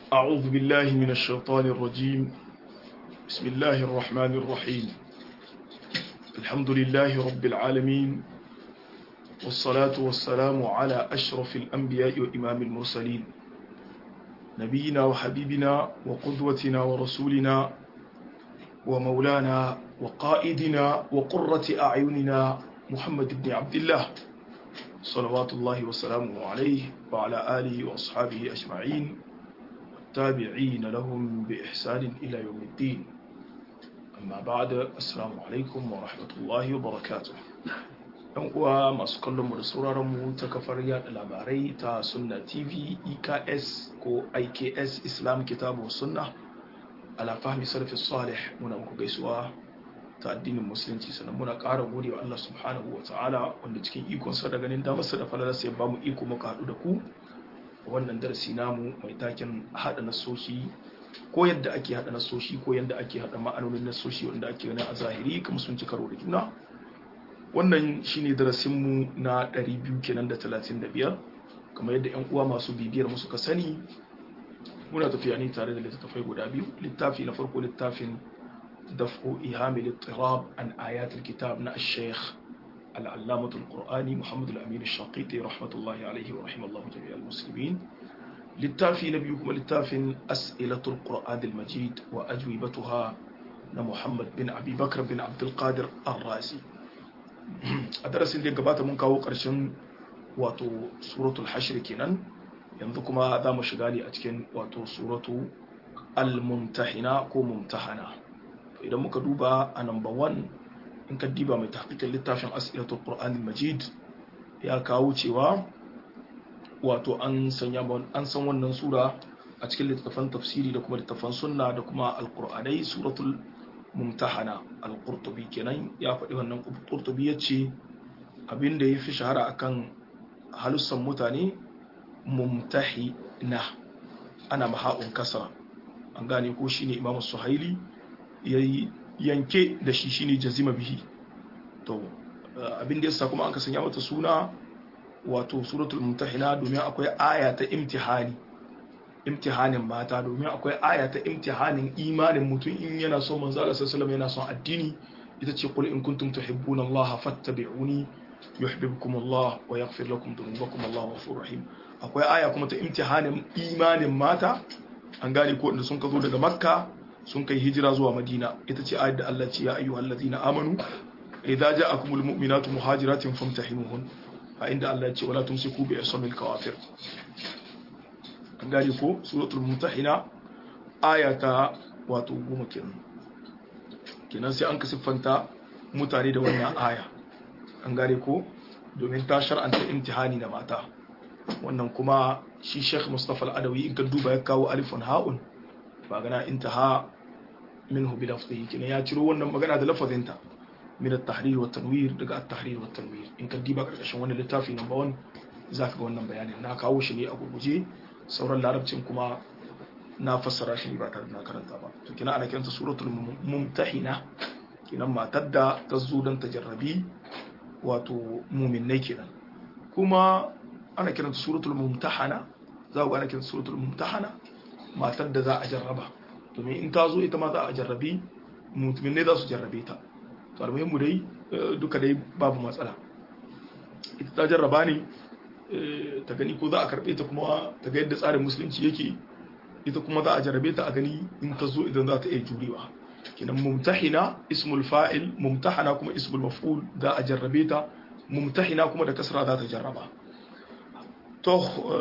أعوذ بالله من الشيطان الرجيم بسم الله الرحمن الرحيم الحمد لله رب العالمين والصلاة والسلام على أشرف الأنبياء وإمام المرسلين نبينا وحبيبنا وقدوتنا ورسولنا ومولانا وقائدنا وقرة أعيننا محمد بن عبد الله صلوات الله وسلامه عليه وعلى آله وأصحابه أجمعين والتابعين لهم بإحسان إلى يوم الدين أما بعد السلام عليكم ورحمة الله وبركاته yan uwa masu kallon mu da sauraron mu ta kafar yada labarai ta sunna tv eks ko iks islam kitabu sunna ala fahmi sarfi salih muna muku gaisuwa ta addinin musulunci sannan muna ƙara gode wa Allah subhanahu wa ta'ala wanda cikin ikonsa da ganin damarsa da falalarsa ya bamu iko muka haɗu da ku wannan darasi namu mai taken haɗa nasoshi ko yadda ake haɗa nasoshi ko yadda ake haɗa ma'anonin nasoshi wanda ake gani a zahiri kuma sun ci karo da juna wannan shine darasinmu na 200 kenan da 35 kamar yadda 'yan uwa masu bibiyar mu suka sani muna tafiya ne tare da littattafai guda biyu littafi na farko littafin daf'u ihami littirab an ayatul kitab na al-sheikh العلامة القرآني محمد الأمين الشاقيطي رحمة الله عليه ورحمة الله جميع المسلمين للتافي نبيكم للتافي أسئلة القرآن المجيد وأجوبتها محمد بن أبي بكر بن عبد القادر الرازي أدرس اللي قبات من كاو قرشن واتو سورة الحشر كنان ينذكما ذا مشغالي أتكن واتو سورة الممتحنة كو ممتحنة فإذا مكدوبة أنمبر 1 in ka diba mai tahqiqin littafin as'ilatul qur'anil majid ya kawo cewa wato an sanya an san wannan sura a cikin littafan tafsiri da kuma littafan sunna da kuma alqur'anai suratul mumtahana alqurtubi kenan ya faɗi wannan qurtubi yace abinda yafi shahara akan halussan mutane mumtahina ana maha'un kasra an gane ko shine imamu suhaili yayi yanke da shi shine jazima bihi to abin da yasa kuma an ka sanya mata suna wato suratul mumtahina domin akwai aya ta imtihani imtihanin mata domin akwai aya ta imtihanin imanin mutum in yana so manzo Allah sallallahu alaihi yana son addini ita ce qul in kuntum tuhibbuna Allah fattabi'uni yuhibbukum Allah wa yaghfir lakum dhunubakum Allah ghafurur rahim akwai aya kuma ta imtihanin imanin mata an gane ko inda sun ka zo daga makka sun kai hijira zuwa madina ita ce ayat da Allah ce ya ayyuhal ladina amanu idza ja'akumul mu'minatu muhajiratin famtahinuhun a inda Allah ya ce wala tumsiku bi ismil kawafir an gane ko suratul mumtahina ayata wato goma kenan kenan sai an ka siffanta mutane da wannan aya an gane ko domin ta shar'anta imtihani da mata wannan kuma shi Sheikh Mustafa Al-Adawi in ka duba ya kawo alifun ha'un ba gana intaha minhu bi lafzihi kina ya ciro wannan magana da lafazinta min at-tahrir wa tanwir daga at-tahrir wa tanwir in ka diba karkashin wannan littafi number 1 zaka ga wannan bayanin na kawo shi ne a gurguje sauran larabcin kuma na fassara shi ba tare da na karanta ba to kina ana kiranta suratul mumtahina kinan matar da ta zo don tajarrabi wato mu'minnai kenan kuma ana kiranta suratul mumtahana za ku ana kiranta suratul mumtahana matar da za a jarraba domin in ta zo ita ma za a jarrabi mutumin ne za su jarrabe ta to almuhimmu dai duka dai babu matsala ita ta jarraba ne ta gani ko za a karbe ta kuma ta ga yadda tsarin musulunci yake ita kuma za a jarrabe ta a gani in ta zo idan za ta iya jurewa kinan mumtahina ismul fa'il mumtahana kuma ismul maf'ul za a jarrabe ta mumtahina kuma da kasra za ta jarraba to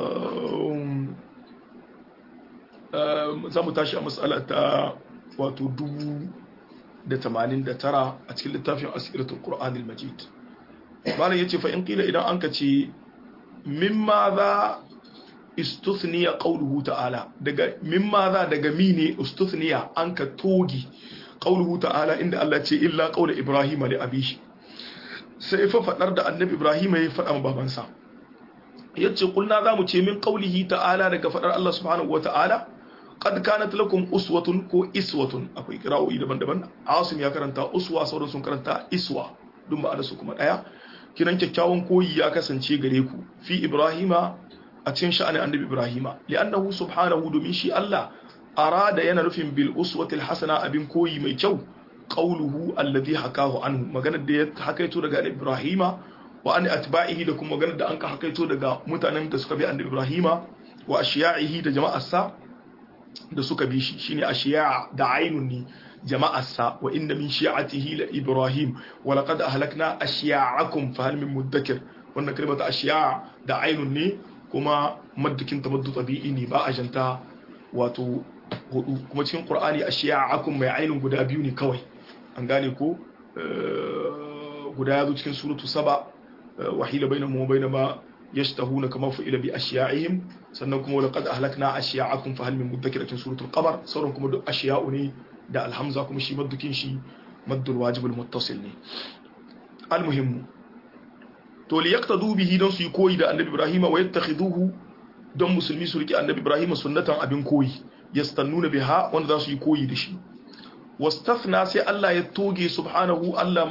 za mu tashi a matsala ta wato dubu da tamanin da tara a cikin littafin asiratul qur'anil majid malam yace fa in qila idan an ka ce mimma za istuthniya qawluhu ta'ala daga mimma za daga mine istuthniya an ka togi qawluhu ta'ala inda Allah ce illa qawla ibrahim li abishi sai fa fadar da annabi ibrahim ya fada ma babansa yace kulna za mu ce min qawlihi ta'ala daga fadar Allah subhanahu wa ta'ala qad kanat lakum uswatun ko iswatun akwai qira'o'i daban-daban asim ya karanta uswa sauran sun karanta iswa duk ba su kuma daya kiran kyakkyawan koyi ya kasance gare ku fi ibrahima a cikin sha'anin annabi ibrahima li'annahu subhanahu domin shi Allah arada yana nufin bil uswatil hasana abin koyi mai kyau qauluhu alladhi hakahu anhu maganar da ya hakaito daga annabi ibrahima wa an atba'ihi da kuma maganar da an ka hakaito daga mutanen da suka bi annabi ibrahima wa ashiya'ihi da jama'arsa da suka bi shi shine ashiya da ainun ni jama'arsa wa inna min shi'atihi la ibrahim wa laqad ahlakna ashiya'akum fa hal min mudakkir wannan kalmar ashiya da ainun ne kuma maddukin tamaddu tabi'i ne ba a janta wato hudu kuma cikin qur'ani ashiya'akum mai ainun guda biyu ne kawai an gane ko guda ya zo cikin suratu saba wahila bainahum wa bainama yashtahuna kama fu'ila bi ashiya'ihim sannan kuma laqad ahlakna ashiya'akum fa hal min mudakkir cikin suratul qamar sauran kuma duk ashiya'u ne da alhamza kuma shi maddukin shi maddul wajibul muttasil ne almuhimmu to li yaqtadu bihi don su yi koyi da annabi ibrahim wa yattakhiduhu don musulmi su riki annabi ibrahim sunnatan abin koyi yastannuna biha wanda za su yi koyi da shi wastafna sai Allah ya toge subhanahu Allah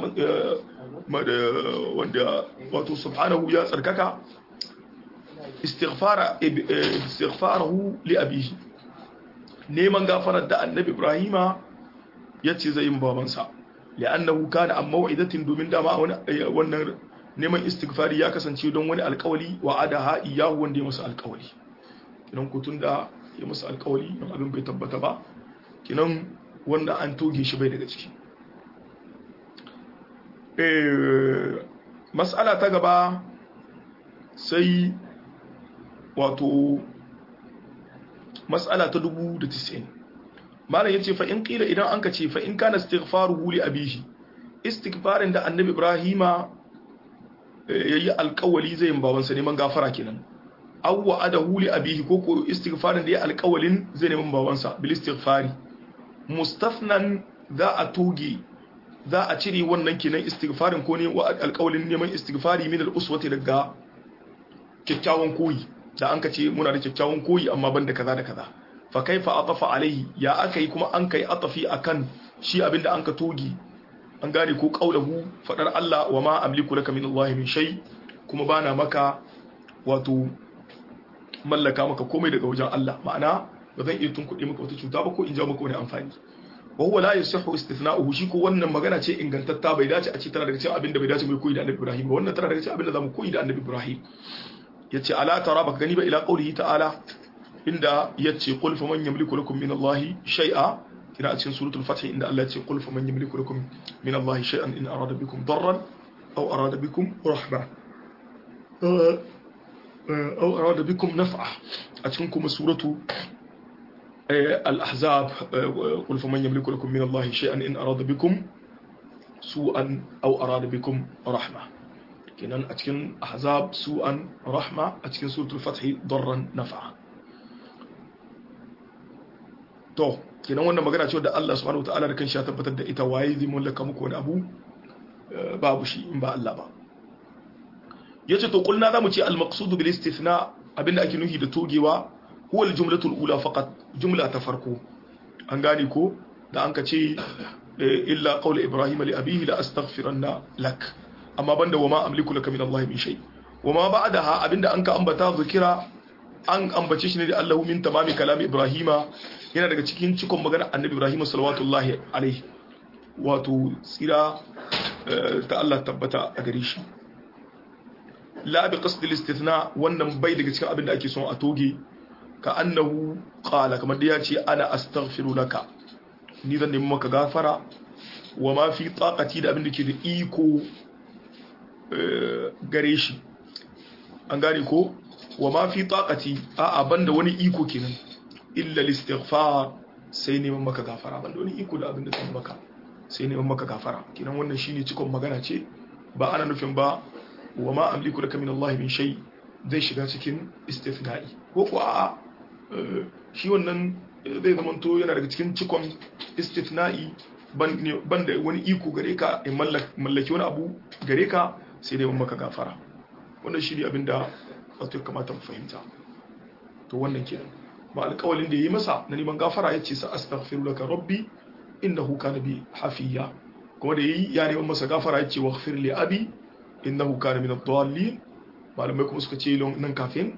wanda wato subhanahu ya tsarkaka istighfara istighfarahu li abihi neman gafarar da annabi ibrahima ya ce zai yi babansa li'annahu kana an mau'idatin domin dama wannan neman istighfari ya kasance don wani alkawali wa adaha iyahu wanda ya masa alkawali kinan kutun da ya masa alkawali don abin bai tabbata ba kinan wanda an toge shi bai daga ciki mas'ala ta gaba sai wato mas'ala ta dubu da tis'in malam ya ce fa in ƙila idan an ka ce fa in kana istighfaruhu li abihi istighfarin da annabi ibrahima yayi alƙawali zai yin babansa neman gafara kenan aw wa adahu li abihi ko ko istighfarin da ya alƙawalin zai neman babansa bil istighfari mustafnan za a toge za a cire wannan kenan istighfarin ko ne wa alƙawalin neman istighfari min al uswati daga kyakkyawan koyi da an ka ce muna da kyakkyawan koyi amma banda kaza da kaza fa kaifa atafa alaihi ya aka yi kuma an kai atafi akan shi abinda an ka togi an gane ko kaulahu fadar Allah wa ma amliku laka min Allah min shay kuma bana maka wato mallaka maka komai daga wajen Allah ma'ana ba zan iya tunkuɗe maka wata cuta ba ko in ja maka wani amfani wa huwa la yasihu istithna'uhu shi ko wannan magana ce ingantatta bai dace a ce tana daga cikin abinda bai dace mu koyi da Annabi Ibrahim ba wannan tana daga cikin abinda zamu koyi da Annabi Ibrahim yace ala tara baka gani ba ila qaulihi ta'ala inda yace qul faman yamliku lakum min Allah shay'a kina a cikin suratul fath inda Allah yace qul faman yamliku lakum min Allah shay'an in arada bikum darran aw arada bikum rahma aw arada bikum naf'a a cikin kuma suratu al-ahzab qul faman yamliku lakum min Allah shay'an in arada bikum su'an aw arada bikum rahma kenan a cikin ahzab su'an rahma a cikin suratul fath darran naf'a to kenan wannan magana ce da Allah subhanahu wataala da kanshi ya tabbatar da ita waye zai mallaka muku wani abu babu shi in ba Allah ba yace to kulna zamu ce al-maqsud bil istithna abinda ake nufi da togewa huwa al-jumlatul ula faqat jumla ta farko an gane ko da an ka ce illa qawla ibrahim li abihi la astaghfiranna lak amma banda wama amliku laka min Allah min shay wama ba'daha abinda an ka ambata zikira an ambace shi ne da Allahu min tamami kalami Ibrahima yana daga cikin cikon magana Annabi Ibrahim sallallahu alaihi wato tsira ta Allah tabbata a gare shi la bi qasd al-istithna wannan bai daga cikin abin da ake son a toge ka annahu qala kamar da ya ce ana astaghfiru laka ni zan nemi maka gafara wa ma fi taqati da abin da ke da iko gare shi an gane ko wa ma fi taqati a banda wani iko kenan illa al-istighfar sai neman maka gafara banda wani iko da abin da zan maka sai neman maka gafara kenan wannan shine cikon magana ce ba ana nufin ba wa ma amliku laka min Allah min shay zai shiga cikin istithna'i ko ko a shi wannan zai zamanto yana daga cikin cikon istithna'i ban da wani iko gare ka in mallaki wani abu gare ka sai neman maka gafara wannan shi ne abinda wato kamata mu fahimta to wannan kenan ba alƙawalin da yi masa na neman gafara ya ce sa astaghfiru laka rabbi innahu kana bi hafiya kuma da yayi ya neman masa gafara ya ce waghfir li abi innahu kana min ad-dallin malamai kuma suka ce nan kafin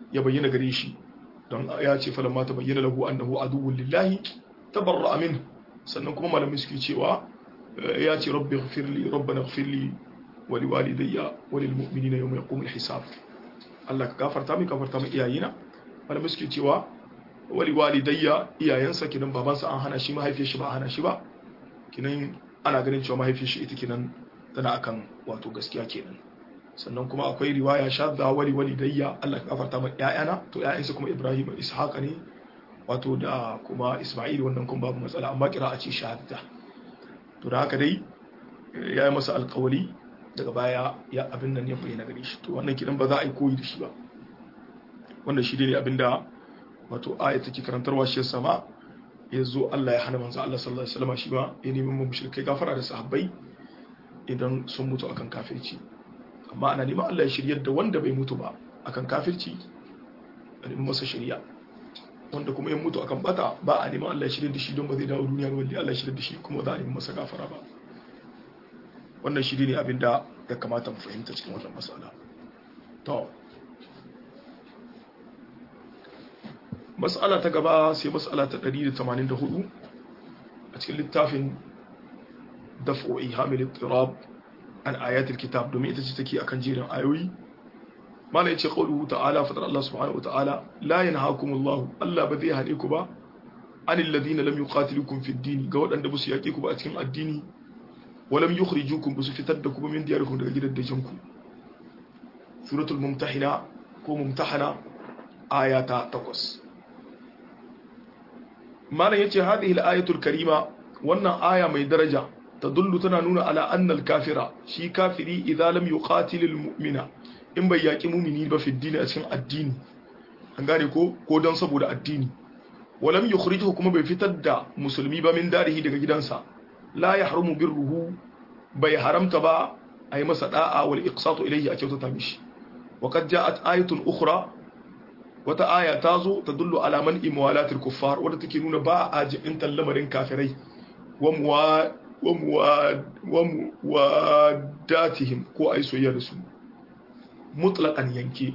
ya bayyana gare shi don ya ce falamma ta bayyana lahu annahu aduwwun lillahi tabarra'a minhu sannan kuma malamai suke cewa ya ce rabbi ighfirli rabbana ighfirli wa liwalidayya wa lil mu'minina yawma yaqumul hisab Allah ka gafarta min gafarta min iyayena malamai suke cewa wa liwalidayya iyayensa kinan babansa an hana shi mahaifiyar shi ba a hana shi ba kinan ana ganin cewa mahaifiyar shi ita kinan tana akan wato gaskiya kenan sannan kuma akwai riwaya shadda wali walidayya Allah ka gafarta min iyayena to iyayensa kuma Ibrahim Ishaq ne wato da kuma Isma'il wannan kuma babu matsala amma kira a ce shahada to da haka dai ya yi masa alkawali daga baya ya abin nan ya bayyana gare shi to wannan kidan ba za a yi koyi da shi ba wannan shi ne abin da wato aya take karantarwa shi sama ya zo Allah ya hana manzo Allah sallallahu alaihi wasallam shi ba ya nemi mu mushrikai gafara da sahabbai idan sun mutu akan kafirci amma ana neman Allah ya shiryar da wanda bai mutu ba akan kafirci a neman masa shari'a wanda kuma ya mutu akan bata ba a neman Allah ya shirya da shi don ba zai dawo duniya wanda Allah ya shirya da shi kuma za a neman masa gafara ba wannan shi ne abin da ya kamata mu fahimta cikin wannan masala to mas'ala ta gaba sai mas'ala ta 184 a cikin littafin daf'u ihamil ittirab an ayatul kitab domin ita ce take akan jerin ayoyi mana yace qawluhu ta'ala fadar Allah subhanahu wa ta'ala la yanhaakumullahu Allah ba zai hane ku ba anil ladina lam yuqatilukum fid din ga wadanda basu yake ku ba a cikin addini walam yukhrijukum basu fitar da ku min diyarikum daga gidajen ku suratul mumtahina ko mumtahana ayata 8 mana yace hadhihi al-ayatul karima wannan aya mai daraja tadullu tana nuna ala anna al-kafira shi kafiri idza lam yuqatilul mu'mina in bai yaƙi mumini ba fi dini a cikin addini an gane ko ko don saboda addini walam yukhrijuhu kuma bai fitar da musulmi ba min darihi daga gidansa la yahrumu birruhu bai haramta ba a yi masa da'a wal iqsatu ilayhi a kyautata mishi wa qad ja'at ayatun ukhra wata aya ta zo ta dullu ala man imwalatil kuffar wadda take nuna ba a jibin lamarin kafirai wa muwa wa muwa wa muwadatihim ko ai soyayya da su mutlaqan yanke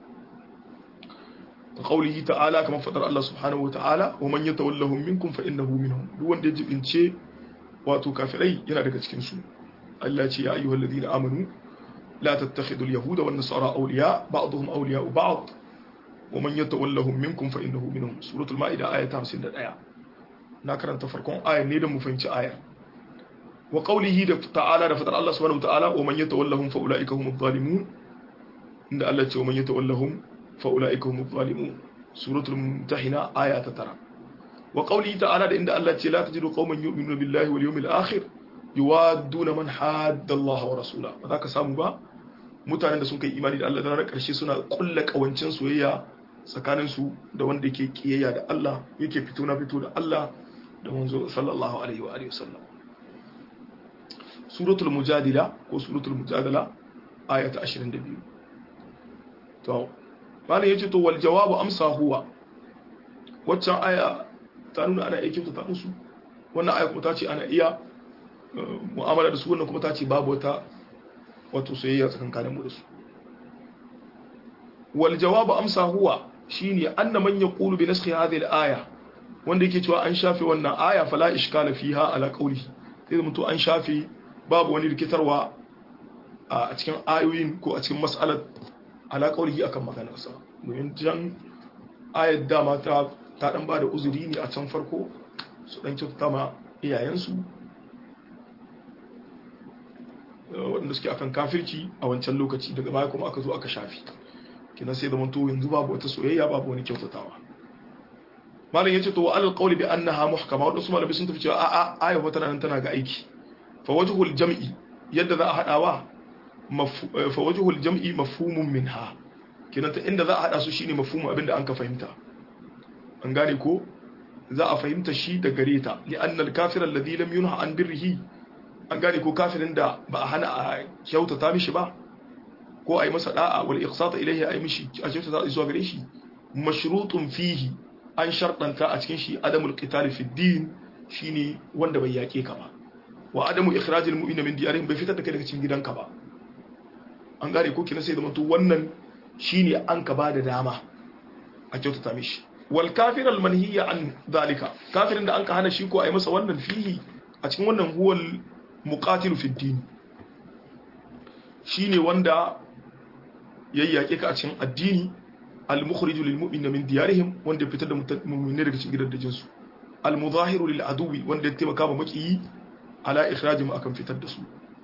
qawlihi ta'ala kamar fadar Allah subhanahu wa ta'ala wa man yatawallahum minkum fa innahu minhum duk wanda ya jibince wato kafirai yana daga cikin su Allah ce ya ayyuhal ladina amanu la tattakhidhu al-yahuda wan nasara awliya ba'dhum awliya'u ba'd wa man yatawallahum minkum fa innahu minhum suratul maida ayat 51 na karanta farkon ayar ne da mu fahimci ayar wa qawlihi da ta'ala da fadar Allah subhanahu wa ta'ala wa man yatawallahum fa ulaika humudh zalimun inda Allah ce wa man yatawallahum fa ulaika humudh zalimun suratul mumtahina aya ta tara wa qawlihi ta'ala da inda Allah ce la tajidu qauman yu'minuna billahi wal yawmil akhir yuwadduna man hadda Allah wa rasula ba za ka samu ba mutanen da sun kai imani da Allah da ranar karshe suna kulla kawancin soyayya tsakanin su da wanda yake kiyayya da Allah yake fito na fito da Allah da manzo sallallahu alaihi wa alihi wasallam suratul mujadila ko suratul mujadala aya ta 22 to malam yace to wal jawabu amsa huwa waccan aya ta nuna ana iya kyautata musu wannan aya kuma ta ce ana iya mu'amala da su wannan kuma ta ce babu wata wato soyayya tsakankanin mu da su wal jawabu amsa huwa shine anna man yaqulu bi naskhi hadhihi al aya wanda yake cewa an shafe wannan aya fala ishkala fiha ala qawlihi sai mutu an shafe babu wani rikitarwa a cikin ayoyin ko a cikin mas'alar ala qawlihi akan maganarsa domin jan ayat dama ta ta dan bada uzuri ne a can farko su dan kyautata ma iyayensu waɗanda suke akan kafirci a wancan lokaci daga baya kuma aka zo aka shafi kina sai da manto yanzu babu wata soyayya babu wani kyautatawa malam yace to alal qawli bi annaha muhkama wadda su malabi sun tafi cewa a a aya wata nan tana ga aiki fa wajhul jam'i yadda za a hadawa fa wajhul jam'i mafhumun minha kina ta inda za a hada su shine mafhumin abinda an ka fahimta an gane ko za a fahimta shi da gare ta li anna al kafir alladhi lam yunha an birrihi an gane ko kafirin da ba a hana a kyautata mishi ba ko a yi masa da'a wal iqsata ilayhi a yi mishi a kyautata zuwa gare shi mashrutun fihi an sharɗanta a cikin shi adamul qitali fi din shine wanda bai yake ka ba wa adamu ikhrajil mu'mina min diyarihim bai fitar da kai daga cikin gidanka ba an gane ko kina sai da mutu wannan shine an ka bada dama a kyautata mishi wal kafir al manhiya an zalika kafirin da an ka hana shi ko a yi masa wannan fihi a cikin wannan huwal muqatilu fi din shine wanda yayyake ka a cikin addini al mukhriju lil mu'minina min diyarihim wanda ya fitar da mu'minai daga cikin gidajen su al muzahiru lil aduwi wanda ya taimaka ma makiyi ala ikhrajihim akan fitar da su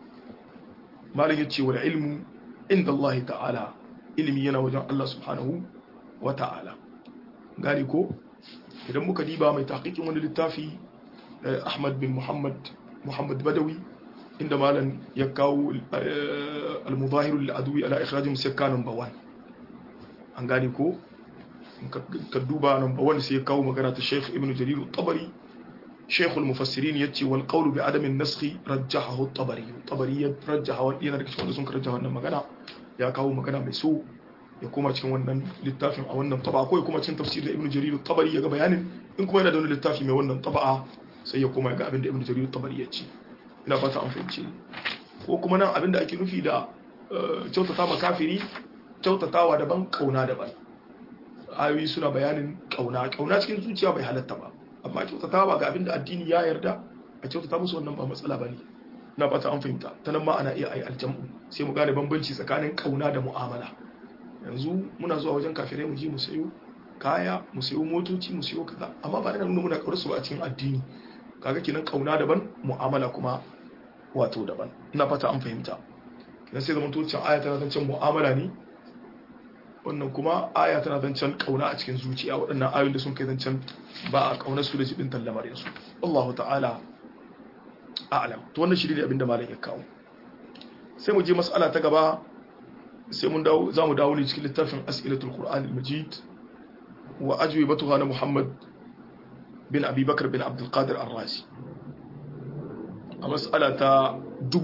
malam yace wal ilmu inda Allah ta'ala ilimi yana wajen Allah subhanahu wa ta'ala gani ko idan muka diba mai tahqiqin wani littafi Ahmad bin Muhammad Muhammad Badawi inda malam ya kawo al-muzahiru lil adwi ala ikhrajihim sakka number 1 an gani ko ka duba number 1 sai ya kawo magana ta Sheikh Ibn Jarir al-Tabari شيخ المفسرين يتي والقول بعدم النسخ رجحه الطبري الطبري رجح yana daga cikin wanda sun karanta wannan magana ya kawo magana mai so ya koma cikin wannan littafin a wannan taba ko ya koma cikin tafsir da ibnu jarir tabari ya ga bayanin in kuma yana da wani littafi mai wannan taba'a sai ya koma ga abin da ibnu jarir tabari ya ce ina fata an fahimce ko kuma nan abin da ake nufi da kyautata ma kafiri kyautatawa daban kauna daban ayoyi suna bayanin kauna kauna cikin zuciya bai halatta ba amma kyautata ba ga abin da addini ya yarda a kyautata musu wannan ba matsala ba ne na fata an fahimta ta nan ma ana iya ayi aljam'u sai mu gane bambanci tsakanin kauna da mu'amala yanzu muna zuwa wajen kafirai mu je mu sayo kaya mu sayo motoci mu sayo kaza amma ba da nuna muna kaurar su ba a cikin addini kaga kenan kauna daban mu'amala kuma wato daban ina fata an fahimta kenan sai zaman tocin aya tana zancen mu'amala ne wannan kuma aya tana zancen kauna a cikin zuciya waɗannan ayoyin da sun kai zancen ba a kaunar su da jibin lamarin su Allah ta'ala a'lam to wannan shi ne abinda malam ya kawo sai mu je mas'ala ta gaba sai mun dawo za mu dawo ne cikin littafin as'ilatul qur'an al-majid wa ajwibatuha na muhammad bin abi bakr bin abdul qadir ar-razi a mas'ala ta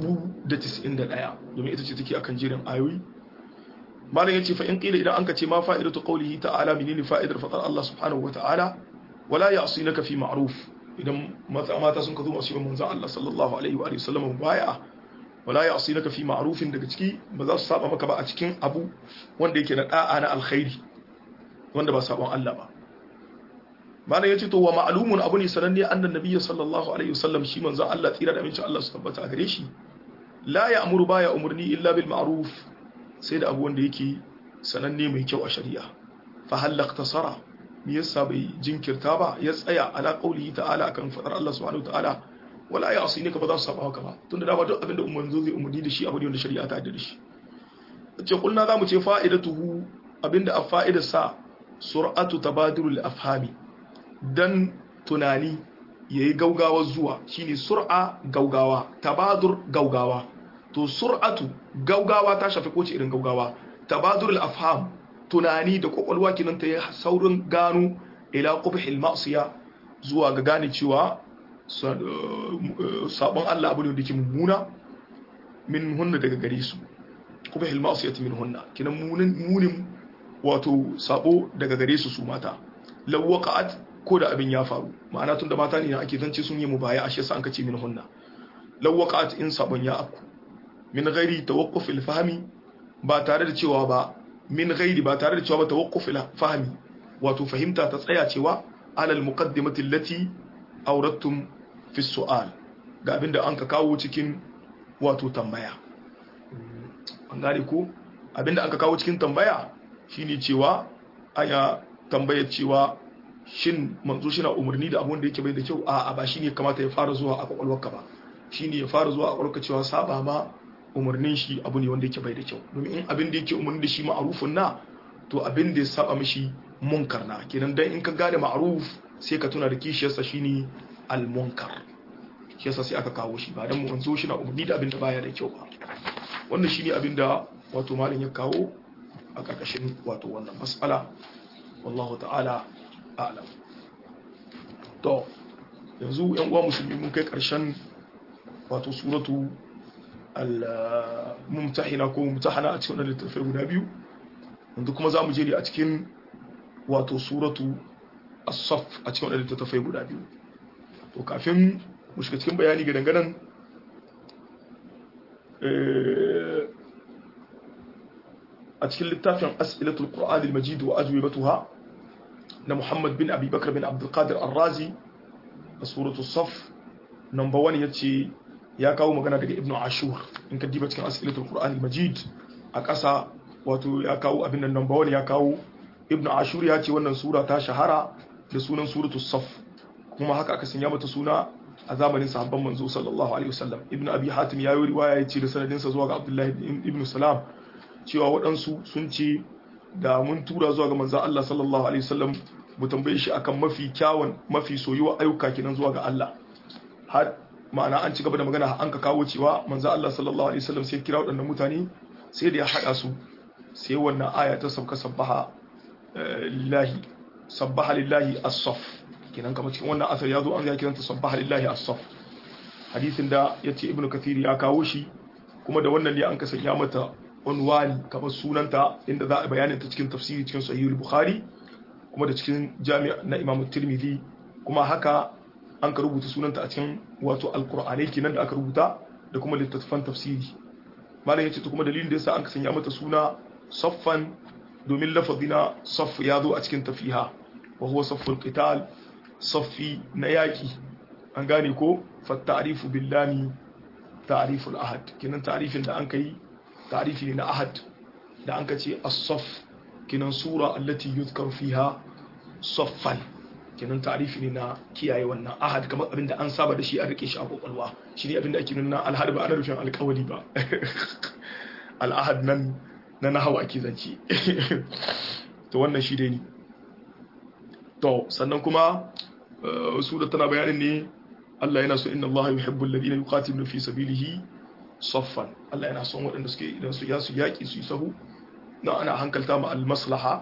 1091 domin ita ce take akan jerin ayoyi malam yace fa in qila idan anka ce ma fa'idatu qawlihi ta'ala menene fa'idar fadar Allah subhanahu wa ta'ala wala ya'sinaka fi ma'ruf idan mata sun ka zo masu manzon Allah sallallahu alaihi wa sallam baya wala ya'sinaka fi ma'rufin daga ciki ba za su saba maka ba a cikin abu wanda yake na da'a na alkhairi wanda ba sabon Allah ba malam yace to wa ma'lumun abu ne sananne annan nabiyyi sallallahu alaihi wasallam shi manzon Allah tsira da amincin Allah su tabbata a gare shi la ya'muru baya umurni illa bil ma'ruf sai da abu wanda yake sananne mai kyau a shari'a fa halakta sara me yasa bai jinkirta ba ya tsaya ala qaulihi ta'ala akan fadar Allah subhanahu ta'ala wala ya asini ka ba za su saba haka ba tunda da ba duk abinda umman zo zai umurni da shi abu ne wanda shari'a ta yarda da shi ce kulna zamu ce fa'idatuhu abinda a fa'idar sa sur'atu tabadurul afhami dan tunani yayi gaugawa zuwa shine sur'a gaugawa tabadur gaugawa to sur'atu gaugawa ta shafi kowace irin gaugawa tabadurul afham tunani da kwakwalwa kinan ta yi saurin gano ila qubhil ma'siya zuwa ga gane cewa sabon Allah abu ne da ke mummuna min hunna daga gare su qubhil ma'siyati min hunna kinan munin munin wato sabo daga gare su su mata law waqa'at ko da abin ya faru ma'ana tunda mata ne ake zance sun yi mubaya ashe sa an kace min hunna law waqa'at in sabon ya afku min ghairi tawaqquf al-fahmi ba tare da cewa ba min ghairi ba tare da cewa ba tawaqquf al-fahmi wato fahimta ta tsaya cewa alal muqaddimati allati awrattum fi su'al ga abinda an ka kawo cikin wato tambaya an gane ko abinda an ka kawo cikin tambaya shine cewa aya tambaya cewa shin manzo shi na umarni da abun da yake bai da kyau a'a ba shine kamata ya fara zuwa a kwakwalwarka ba shine ya fara zuwa a kwakwalwarka cewa saba ma umarnin shi abu ne wanda yake bai da kyau domin in abin da yake umarni da shi ma'arufin na to abin da ya saba mishi munkar na kenan dan in ka gane ma'aruf sai ka tuna da kishiyarsa shine al-munkar shi yasa sai aka kawo shi ba dan mu zo shi na umarni da abin da baya da kyau ba wannan shine abin da wato malam ya kawo a karkashin wato wannan mas'ala wallahu ta'ala a'lam to yanzu yan uwa musulmi mun kai karshen wato suratu al-mumtahina ko mumtahana a cikin littattafai guda biyu wanda kuma za mu je ne a cikin wato suratu as-saff a cikin littattafai guda biyu to kafin mu shiga cikin bayani ga danganan a cikin littafin as'ilatul qur'an al-majid wa ajwibatuha na Muhammad bin Abi Bakar bin Abdul Qadir Ar-Razi a suratu Saf number 1 yace ya kawo magana daga Ibn Ashur in ka diba cikin as'ilatul Qur'an al-Majid a ƙasa wato ya kawo abin nan number 1 ya kawo Ibn Ashur ya ce wannan sura ta shahara da sunan suratu Saf kuma haka aka sanya mata suna a zamanin sahabban manzo sallallahu alaihi wasallam Ibn Abi Hatim ya yi riwaya ya ce da sanadinsa zuwa ga Abdullahi ibn Salam cewa waɗansu sun ce da mun tura zuwa ga manzan Allah sallallahu alaihi wasallam mu tambaye shi akan mafi kyawun mafi soyuwa ayyuka kenan zuwa ga Allah har ma'ana an ci gaba da magana an ka kawo cewa manzan Allah sallallahu alaihi wasallam sai kira waɗannan mutane sai da ya haɗa su sai wannan aya ta sabka sabbaha lillahi sabbaha lillahi as-saff kenan kamar cikin wannan asar ya zo an ya kiranta sabbaha lillahi as-saff hadisin da yace ibnu kathir ya kawo shi kuma da wannan ne an ka sanya mata unwani kamar sunanta inda za a bayanin ta cikin tafsiri cikin sahihul bukhari kuma da cikin jami'a na imamu tirmidhi kuma haka an ka rubuta sunanta a cikin wato alqur'anai kenan da aka rubuta da kuma littattafan tafsiri malam yace to kuma dalilin da yasa an ka sanya mata suna saffan domin lafazina saff ya zo a cikin tafiha wa huwa safful qital saffi na yaki an gane ko fa ta'rifu billahi ta'riful ahad kenan ta'rifin da an kai تعريفي لنا أحد da an ka ce as-saff kinan sura allati yuzkar fiha saffan kinan ta'rifi ne na kiyaye wannan ahad kamar abinda an saba da shi a rike shi a kokolwa shi ne abinda ake nuna al-ahad ba ana rufin alƙawari ba al-ahad nan na nahawa ake zance to wannan shi dai ne to sannan kuma sura tana bayanin ne Allah yana so inna Allah yuhibbu alladhina yuqatiluna fi sabilihi saffan Allah yana son waɗanda suke idan su yasu yaƙi su yi sahu na ana hankalta ma al-maslaha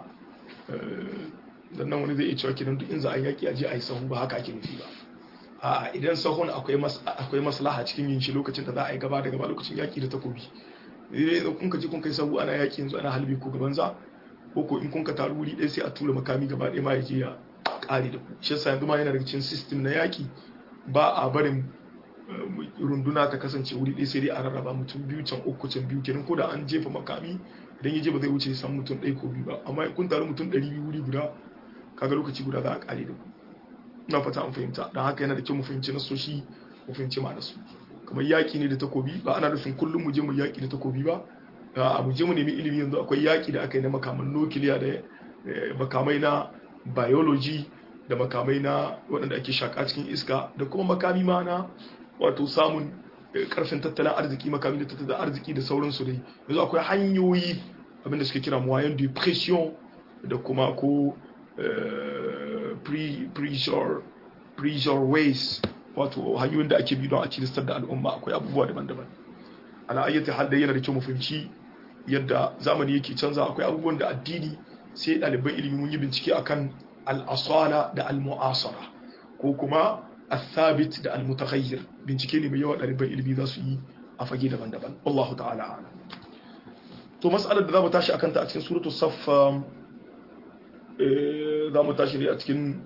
dan nan wani zai iya cewa kidan duk in za a yaƙi a je a yi sahu ba haka ake nufi ba a idan sahun akwai akwai maslaha cikin yin shi lokacin da za a yi gaba da gaba lokacin yaƙi da takobi idan kun ka ji kun kai sahu ana yaƙi yanzu ana halbi ko gaban za ko ko in kun ka taru wuri ɗaya sai a tura makami gaba ɗaya ma ya je ya ƙare da ku shi yasa yanzu ma yana daga cikin system na yaƙi ba a barin runduna ta kasance wuri ɗaya sai dai a rarraba mutum biyu can uku can biyu kenan ko da an jefa makami idan ya je ba zai wuce san mutum ɗaya ko biyu ba amma kun taru mutum ɗari biyu wuri guda kaga lokaci guda za a ƙare da ku ina fata an fahimta don haka yana da kyau mu fahimci nasoshi mu fahimci ma nasu kamar yaƙi ne da takobi ba ana nufin kullum mu je mu yaƙi da takobi ba a mu je mu nemi ilimi yanzu akwai yaƙi da aka yi na makaman nukiliya da makamai na biology da makamai na waɗanda ake shaƙa cikin iska da kuma makami ma na wato samun karfin tattalin arziki makami da tattalin arziki da sauransu dai yanzu akwai hanyoyi abinda suke kira moyen de pression da kuma ko pressure pressure ways wato hanyoyin da ake bi don a cilistar da al'umma akwai abubuwa daban-daban ana ayyata hal da yana da kyau mu fahimci yadda zamani yake canza akwai abubuwan da addini sai ɗaliban ilimi mun yi bincike akan al-asala da al-mu'asara ko kuma الثابت da almutaghayyir bincike ne mai yawa ɗaliban ilimi za su yi a fage daban-daban wallahu ta'ala a'lam to mas'alar da za mu tashi akan ta a cikin suratul saf za mu tashi ne a cikin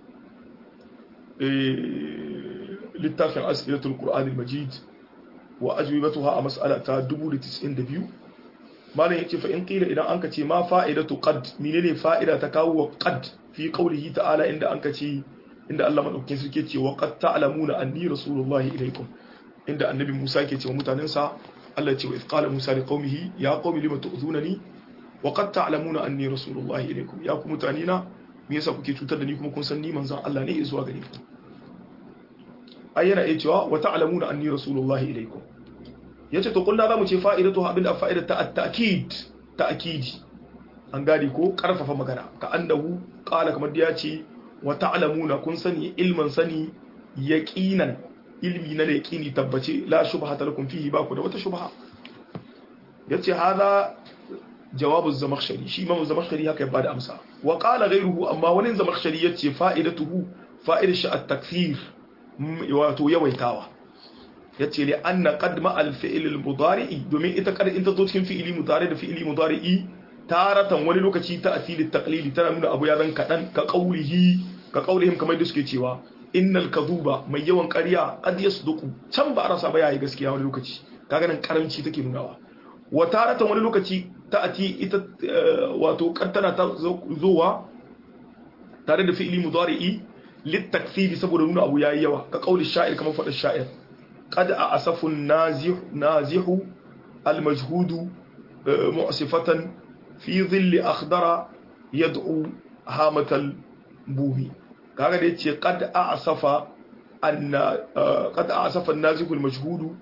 littafin asiratul qur'an al-majid wa ajwibatuha a mas'ala ta 1092 malam yace fa in qila idan anka ce ma fa'idatu qad menene fa'ida ta kawo wa qad fi qawlihi ta'ala inda anka ce inda Allah madaukakin sarki ce wa qad ta'lamuna anni rasulullahi ilaykum inda annabi Musa ke ce wa mutanensa Allah ce wa idh qala Musa li qaumihi ya qaumi lima tu'zunani wa qad ta'lamuna anni rasulullahi ilaykum ya ku mutanina me yasa kuke cutar da ni kuma kun san ni manzon Allah ne zuwa gare ku ayyana ya cewa wa ta'lamuna anni rasulullahi ilaykum yace to kullu zamu ce fa'idatu abin da fa'idatu ta at-ta'kid ta'kidi an gadi ko karfafa magana ka annahu qala kamar da ya ce wa ta'lamuna kun sani ilman sani yaqinan ilmi na yaqini tabbace la shubhata lakum fihi ba ku da wata shubha yace hada jawabu zamakhshari shi imam zamakhshari haka ya bada amsa wa qala ghayruhu amma wani zamakhshari yace fa'idatuhu fa'idatu shi at-takthir wato yawaitawa yace li anna qad ma al-fi'l al-mudari'i domin ita kar in ta zo cikin fi'ili mudari da fi'ili mudari'i taratan wani lokaci ta asili taqlili tana nuna abu ya zan kadan ka qaulihi ka qaulihim kamar da suke cewa innal kadhuba mai yawan ƙarya qad yasduqu can ba rasa ba yayi gaskiya wani lokaci kaga nan karamci take nunawa wa taratan wani lokaci ta ati ita wato kaddana ta zowa tare da fi'ili mudari'i litakthiri saboda nuna abu yayi yawa ka kauli sha'ir kamar faɗa sha'ir qad a'asafu nazihu nazihu al-majhudu mu'sifatan fi dhilli akhdara yad'u hamatal bumi kaga da yace qad a'safa anna qad a'safa an-nazihu al-majhudu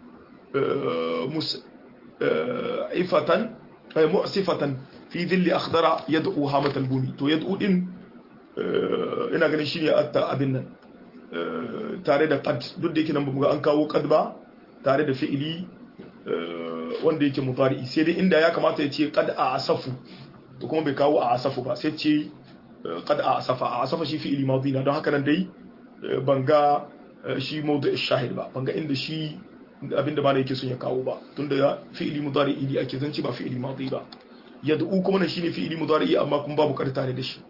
ifatan mu'sifatan fi dhilli akhdara yad'u hamatal bumi to yad'u din ina ganin shine atta abin nan tare da qad duk da yake nan bamu ga an kawo qad ba tare da fi'ili wanda yake mudari sai dai inda ya kamata ya ce qad a'safu to kuma bai kawo a'safu ba sai ce qad a'safa a'safa shi fi'ili madi na don haka nan dai banga shi mawdu' shahid ba banga inda shi abinda ba yake son ya kawo ba tunda fi'ili mudari ili ake zanci ba fi'ili madi ba yad'u kuma nan shine fi'ili mudari amma kuma babu qad tare da shi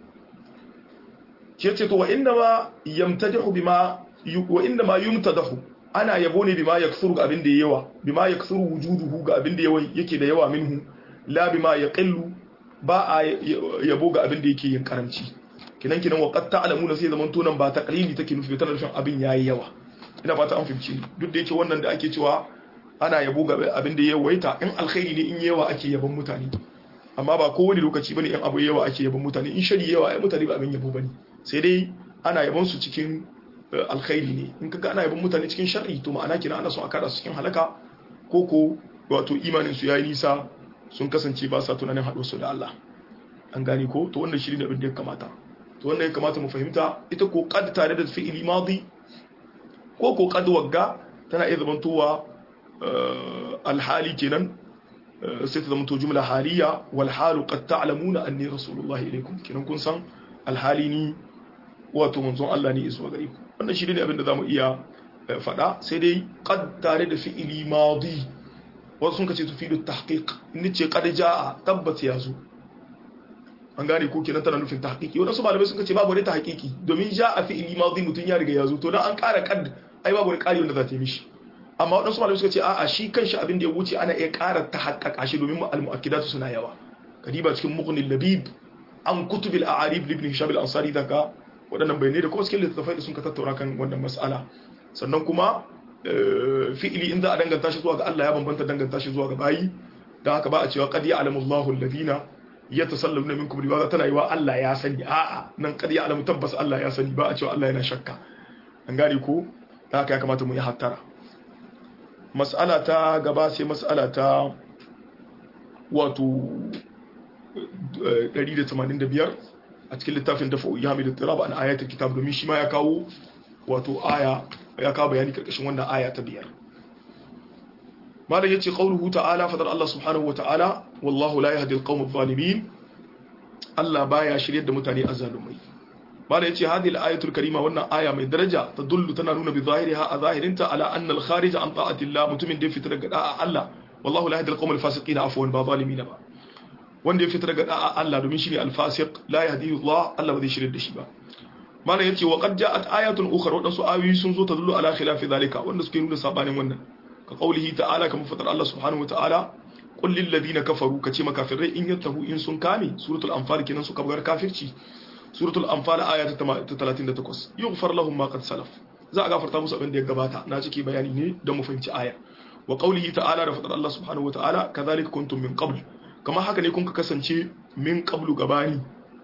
ke ce to wa inda ma yamtadihu bima wa inda ma yumtadahu ana yabo ne bima yaksuru ga abin da yawa bima yaksuru wujuduhu ga abin da yawa yake da yawa minhu la bima yaqillu ba a yabo ga abin da yake yin karanci kinan kinan wa qad ta'lamuna sai zaman tunan ba taqlili take nufi tana nufin abin yayi yawa ina fata an fahimci duk da yake wannan da ake cewa ana yabo ga abin da yawaita in alkhairi ne in yawa ake yabon mutane amma ba kowane lokaci bane in abu yawa ake yabon mutane in shari yawa ai mutane ba abin yabo bane sai dai ana yabon su cikin alkhairi ne in kaga ana yabon mutane cikin sharri to ma'ana kina ana son a kada su cikin halaka ko ko wato imanin su yayi nisa sun kasance ba sa tunanin haɗo su da Allah an gane ko to wannan shi ne abin da ya kamata to wannan ya kamata mu fahimta ita ko qad tare da fi'ili madi ko ko qad wagga tana iya zamantowa alhali kenan sai ta zamanto jumla haliya wal halu qad ta'lamuna anni rasulullahi ilaykum kenan kun san alhali ni wato manzon Allah ne izuwa gare ku wannan shi ne abin da zamu iya faɗa sai dai qad tare da fi'ili madi wasu sun kace tufidu tahqiq ni ce qad jaa tabbat ya zo an gane ko kenan tana nufin tahqiqi wadansu malamai sun kace babu wani tahqiqi domin jaa fi'ili madi mutun ya riga ya zo to dan an ƙara qad ai babu wani ƙari wanda za ta yi mishi amma wadansu malamai suka ce a'a shi kanshi abin da ya wuce ana iya ƙara tahaqqaqa shi domin al-mu'akkidatu suna yawa kadiba cikin muqnil labib an kutubil a'arib ibn hisham al-ansari daga waɗannan bayanai da kuma cikin littattafai da sun ka tattauna kan wannan mas'ala sannan kuma fi'ili in za a danganta shi zuwa ga Allah ya bambanta danganta shi zuwa ga bayi dan haka ba a cewa qad ya'lamu Allahu alladhina yatasalluna minkum riwaya tana yi wa Allah ya sani a'a nan qad ya'lamu tabbas Allah ya sani ba a cewa Allah yana shakka an gane ko dan haka ya kamata mu yi hattara mas'ala ta gaba sai mas'ala ta wato 185 a cikin littafin dafa yami da tiraba an ayatul kitab domin shi ma ya kawo wato aya ya kawo bayani karkashin wannan aya ta biyar malam yace qauluhu ta'ala fadar Allah subhanahu wa ta'ala wallahu la yahdi al-qawm adh-dhalimin Allah baya shiryar da mutane azzalumai malam yace hadhihi al-ayatul karima wannan aya mai daraja tadullu tana nuna bi zahiriha a zahirinta ala anna al-kharij an ta'ati Allah mutumin da ya fita daga da'a Allah wallahu la yahdi al-qawm al-fasiqin afwan ba zalimin ba wanda ya fita daga da'a Allah domin shine al-fasiq la yahdi Allah Allah ba zai shirye da shi ba malam yace wa qad ja'at ayatun ukhra wadansu ayoyi sun zo tadullu ala khilafi zalika wanda suke nuna sabanin wannan ka qaulihi ta'ala kamar fadar Allah subhanahu wata'ala qul lil ladina kafaru kace makafirai in yattahu in sun kame suratul anfal kenan suka bugar kafirci suratul anfal aya ta 38 yughfar lahum ma qad salaf za a gafarta musu abin da ya gabata na ciki bayani ne don mu fahimci aya wa qaulihi ta'ala da fadar Allah subhanahu wata'ala kadhalika kuntum min qabl kamar haka ne kun ka kasance min qablu gabani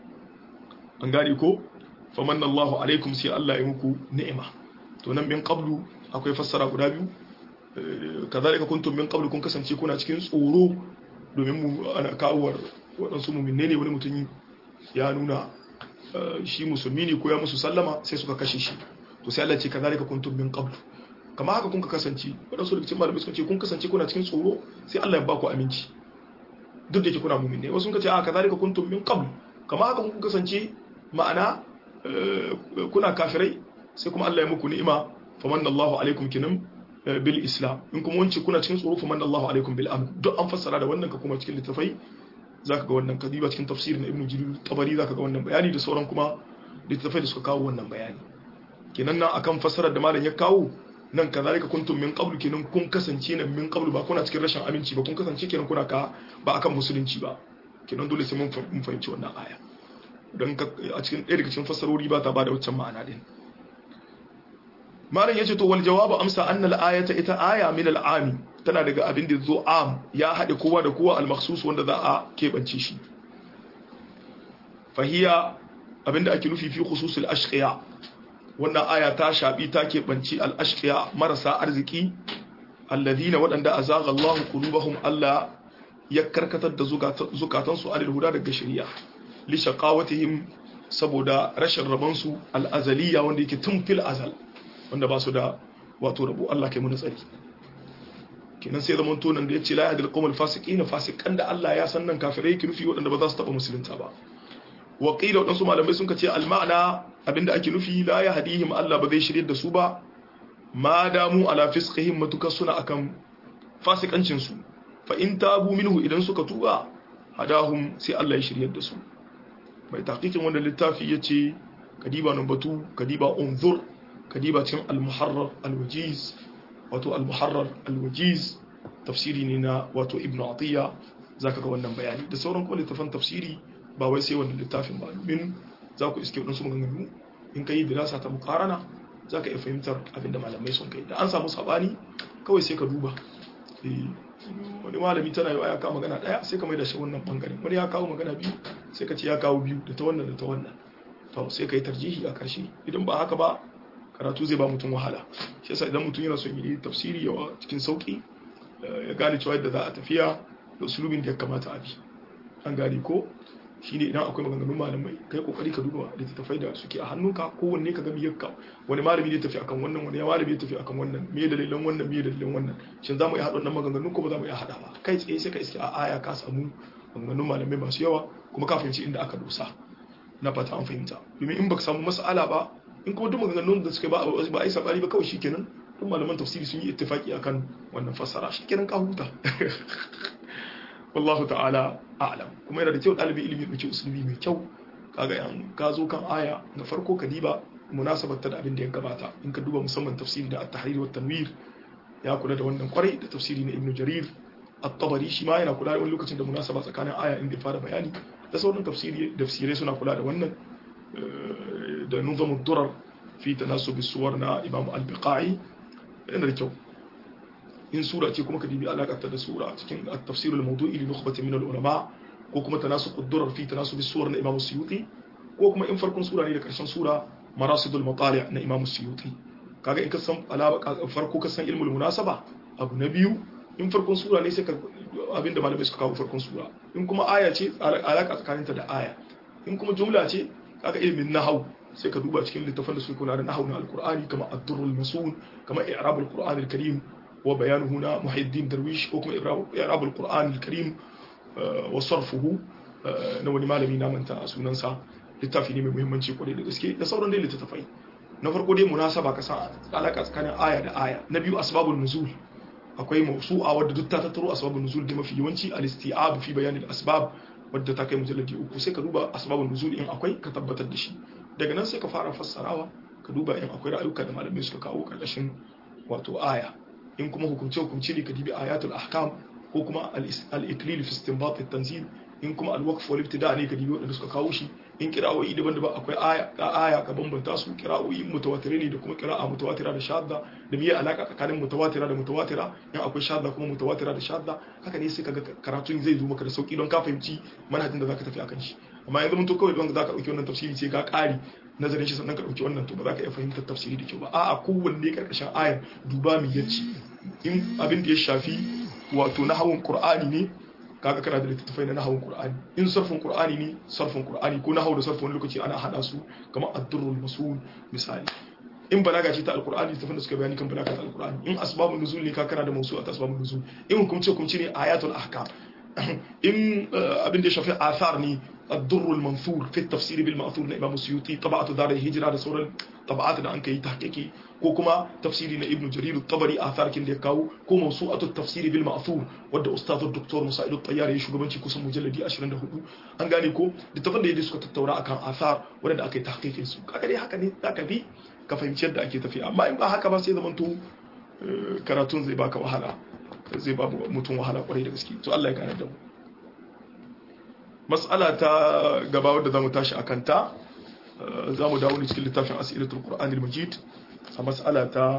an gane ko famanna Allahu alaikum sai Allah ya muku ni'ima to nan min qablu akwai fassara guda biyu kazalika kuntum min qablu kun kasance kuna cikin tsoro domin mu ana kawar waɗansu muminne ne wani mutum ya nuna shi musulmi ne ko ya musu sallama sai suka kashe shi to sai Allah ce kazalika kuntum min qablu kama haka kun ka kasance waɗansu daga cikin malamai suka ce kun kasance kuna cikin tsoro sai Allah ya ba ku aminci duk da ke kuna muminne wasu suka ce a kazalika kuntum min qablu kama haka kun kasance ma'ana kuna kafirai sai kuma Allah ya muku ni'ima famanna Allahu alaikum kinam bil islam in kuma wance kuna cikin tsoro famanna Allahu alaikum bil amn duk an fassara da wannan ka kuma cikin littafai zaka ga wannan kadiba cikin tafsir na Ibn Jarir Tabari zaka ga wannan bayani da sauran kuma littafai da suka kawo wannan bayani kenan nan akan fassarar da malam ya kawo nan kazalika kuntum min qablu kenan kun kasance nan min qablu ba kuna cikin rashin aminci ba kun kasance kenan kuna ka ba akan musulunci ba kenan dole sai mun fahimci wannan aya don a cikin ɗaya daga cikin fassarori ba ta ba da waccan ma'ana din malam yace to wal jawabu amsa annal ayata ita aya min al ami tana daga abin da zo am ya haɗe kowa da kowa al makhsus wanda za a keɓance shi fahiya abinda ake nufi fi khususul ashqiya wannan aya ta shafi ta keɓanci al ashqiya marasa arziki alladhina waɗanda azaga Allahu qulubahum Allah ya karkatar da zukatansu alil huda daga shari'a li shaqawatihim saboda rashin rabansu al azaliya wanda yake tun fil azal wanda ba su da wato rabo Allah kai mu tsari kenan sai zaman tonan da ya ce la yahdil qawmal fasiqin fasikan da Allah ya san nan kafirai yake nufi waɗanda ba za su taɓa musulunta ba wa qila waɗansu malamai sun ce al ma'ana abinda ake nufi la yahdihim Allah ba zai shirye da su ba ma damu ala fisqihim matuka suna akan fasikancin su fa in tabu minhu idan suka tuba hadahum sai Allah ya shiryar da su mai tahqiqin wannan littafi yace kadiba numbatu kadiba unzur kadiba cin al-muharrar al-wajiz wato al-muharrar al-wajiz tafsiri ne na wato ibnu atiya zaka ga wannan bayani da sauran kuma littafan tafsiri ba wai sai wannan littafin ba domin za ku iske wadansu maganganu in ka yi dirasa ta mukarana za ka iya fahimtar abinda malamai sun kai da an samu sabani kawai sai ka duba wani malami tana yi ya kawo magana daya sai ka mai da shi wannan bangaren wani ya kawo magana biyu sai ka ce ya kawo biyu da ta wannan da ta wannan to sai ka yi tarjihi a karshe idan ba haka ba karatu zai ba mutum wahala shi yasa idan mutum yana son yi tafsiri yawa cikin sauki ya gane cewa yadda za a tafiya da usulubin da ya kamata a bi an gane ko shine idan akwai maganganun malamai kai kokari ka duba littattafai da suke a hannunka kowanne ka ga miyarka wani malami ne tafi akan wannan wani malami ne tafi akan wannan me dalilan wannan me dalilan wannan shin zamu iya haɗa wannan maganganun ko ba za mu iya haɗa ba kai tsaye sai ka iske a aya ka samu maganganun malamai masu yawa kuma ka fahimci inda aka dosa na fata an fahimta domin in baka samu mas'ala ba in kuma duk maganganun da suka ba ba ai sabani ba kawai shikenan duk malaman tafsiri sun yi ittifaki akan wannan fassara shikenan ka huta wallahu ta'ala a'lam kuma yana da kyau ɗalibi ilimi da ke usulubi mai kyau kaga yan ka zo kan aya na farko ka diba munasabar ta da abin da ya gabata in ka duba musamman tafsiri da at-tahrir wa tanwir ya kula da wannan kwarai da tafsiri na ibnu jarir at-tabari shi ma yana kula da wani lokacin da munasaba tsakanin aya inda ya fara bayani da sauran tafsiri tafsirai suna kula da wannan da nuzamud durar fi tanasub suwar na imam al-biqai yana da kyau in sura ce kuma ka dibi alakarta da sura cikin at-tafsirul mawdu'i li nukhbatin min al-ulama ko kuma tanasuq ad-durar fi tanasub as-suwar na Imam Suyuti ko kuma in farkon sura ne da karshen sura marasidul matali' na Imam Suyuti kaga in ka san alaka farko ka san ilmul munasaba abu na biyu in farkon sura ne sai ka abinda malamai suka kawo farkon sura in kuma aya ce alaka tsakaninta da aya in kuma jumla ce kaga ilmin nahwu sai ka duba cikin littafan da suke kula da nahwu na alqur'ani kama ad-durrul masun kama i'rabul qur'an al-karim وبيان هنا محي الدين درويش وكما إعراب القرآن الكريم وصرفه نوني malami na manta sunansa littafi ne mai muhimmanci kwarai da gaske da sauran dai littattafai na farko dai munasaba ka san alaka tsakanin aya da aya na biyu asbabun nuzul akwai mawsu'a wadda duk ta tattaro asbabun nuzul da mafi yawanci al-isti'ab fi bayan al-asbab wadda ta kai mujalladi uku sai ka duba asbabun nuzul in akwai ka tabbatar da shi daga nan sai ka fara fassarawa ka duba in akwai ra'ayuka da malamai suka kawo karkashin wato aya in kuma hukumce hukumce ne ka dibi ayatul ahkam ko kuma al-iklil fi istinbat at-tanzil in kuma al-waqf wal ibtida ne ka dibi wanda suka kawo shi in qira'o'i daban-daban akwai aya ka aya ka bambanta su qira'o'i mutawatire ne da kuma qira'a mutawatira da shadda da miye alaka tsakanin mutawatira da mutawatira in akwai shadda kuma mutawatira da shadda haka ne sai kaga karatun zai zo maka da sauki don ka fahimci manhajin da zaka tafi akan shi amma yanzu mun to kawai don zaka dauki wannan tafsiri sai ka kari nazarin shi sannan ka dauki wannan to ba za ka iya fahimtar tafsiri da kyau ba a'a kowanne karkashin ayar duba mi yace in abin da ya shafi wato nahawun qur'ani ne kaga kana da littattafai na nahawun qur'ani in sarfin qur'ani ne sarfin qur'ani ko nahawu da sarfin lokaci ana hada su kamar ad-durrul masul misali in balaga ce ta alqur'ani littattafan da suka bayani kan balaga ta alqur'ani in asbabun nuzul ne ka kana da mawsu'at asbabun nuzul in hukumce hukumce ne ayatul ahkam in abin da ya shafi athar ne الدر المنثور في التفسير بالمأثور لإمام السيوطي طبعة دار الهجرة ده سورة طبعات ده أنك تحقيقي كوكما تفسير ابن جرير الطبري آثار كن ديكاو كو موسوعة التفسير بالمأثور ود أستاذ الدكتور مسائل الطيار يشو غبنشي كوسم مجلدي أشرن ده هدو أنغاني كو دي تفن دي ديسكو تتورا أكان آثار ودن أكي تحقيق سو كاكا دي حكا دي تاكا بي كفاهم شد أكي تفي أما إن با حكا با سيدا منتو karatun zai baka wahala zai ba mutum wahala kwarai da gaske to Allah ya gane da mu mas'ala ta gaba wadda zamu tashi akan ta zamu dawo ne cikin littafin as'ilatul qur'anil majid a mas'ala ta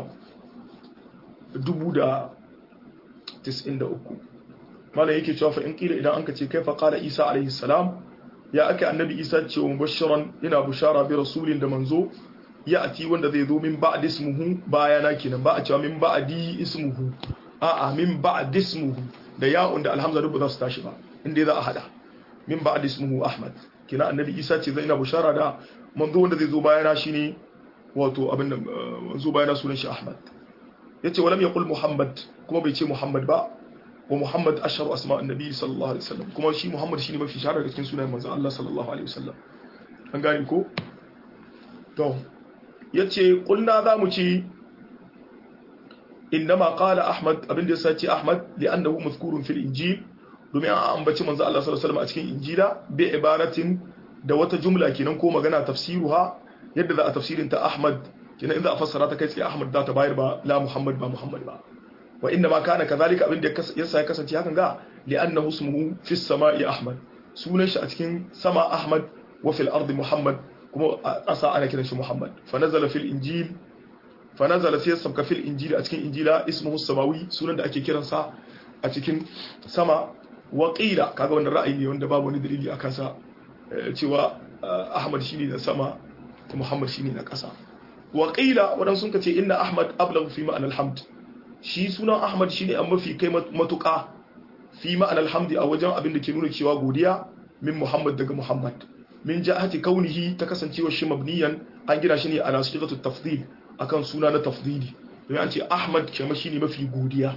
1093 malam yake cewa fa in kila idan anka ce kaifa qala isa alaihi salam ya ake annabi isa ce wa mubashiran ina bushara bi rasulin da manzo ya ati wanda zai zo min ba'd ismuhu bayana kenan ba a cewa min ba'di ismuhu a'a min ba'd ismuhu da ya'un da alhamza duk ba za su tashi ba inda za a hada min ba'd ismuhu ahmad kina annabi isa ce zai ina bushara da manzo wanda zai zo bayana shine wato abin da manzo bayana sunan shi ahmad yace walam yaqul muhammad kuma bai ce muhammad ba wa muhammad asharu asma annabi sallallahu alaihi wasallam kuma shi muhammad shine mafi shahara da cikin sunayen manzo Allah sallallahu alaihi wasallam an gane ko to yace kulna zamu ci innama qala ahmad abinda yasa ce ahmad li'annahu mazkurun fil injil domin an ambaci manzo Allah sallallahu alaihi wasallam a cikin injila bi ibaratin da wata jumla kenan ko magana tafsiruha yadda za a tafsirin ta ahmad kenan in za a fassara ta kai tsaye ahmad za ta bayar ba la muhammad ba muhammad ba wa inna ma kana kadhalika abin da yasa ya kasance hakan ga li'annahu ismuhu fi samai ahmad sunan shi a cikin sama ahmad wa fil ardi muhammad kuma a ƙasa ana kiran shi muhammad fa nazala fil injil fa nazala sai sabka fil injil a cikin injila ismuhu samawi sunan da ake kiran sa a cikin sama wa qila kaga wannan ra'ayi ne wanda babu wani dalili akan sa cewa ahmad shine na sama muhammad shine na ƙasa wa qila wadan sun kace inna ahmad ablagh fi ma'anal hamd shi sunan ahmad shine an mafi kai matuƙa fi ma'an alhamdi a wajen abin da ke nuna cewa godiya min muhammad daga muhammad min ja'ati kaunihi ta kasancewa shi mabniyan an gina shi ne ala sigatu tafdil akan suna na tafdili domin an ce ahmad kema shine mafi godiya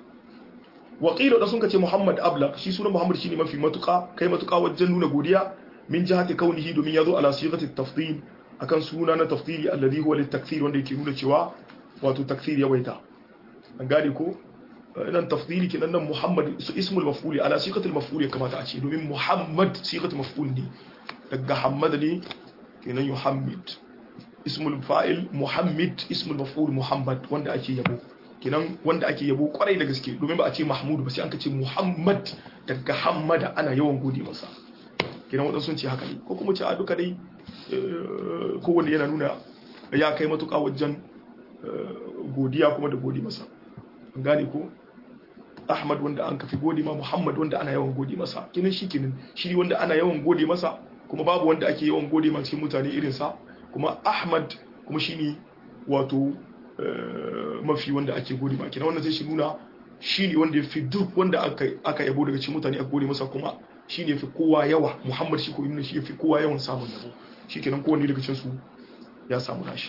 wa qila da sun ce muhammad abla shi sunan muhammad shine mafi matuƙa kai matuƙa wajen nuna godiya min jihati kaunihi domin yazo ala sigati tafdil akan suna na tafdili alladhi huwa litakthir wanda yake nuna cewa wato takthir yawaita an gane ko nan tafdili kenan nan muhammad su ismul maf'uli ala siqatul maf'uli kamata a ce domin muhammad siqatul maf'ul ne daga hamad ne kenan yuhammid ismul fa'il muhammad ismul maf'ul muhammad wanda ake yabo kenan wanda ake yabo kwarai da gaske domin ba a ce mahmud ba sai an ka ce muhammad daga hammada ana yawan gode masa kenan wadansu sun ce haka ne ko kuma ce a duka dai kowanne yana nuna ya kai matuƙa wajen godiya kuma da gode masa gane ko ahmad wanda an kafi gode ma muhammad wanda ana yawan gode masa kinan shi kinan shi wanda ana yawan gode masa kuma babu wanda ake yawan gode ma cikin mutane irinsa kuma ahmad kuma shi ne wato mafi wanda ake gode ma kinan wannan zai shi nuna shi ne wanda ya fi duk wanda aka yabo daga cikin mutane aka gode masa kuma shi ne ya fi kowa yawa muhammad shi ko nuna shi ya fi kowa yawan samun yabo shi kenan kowanne daga cikin su ya samu nashi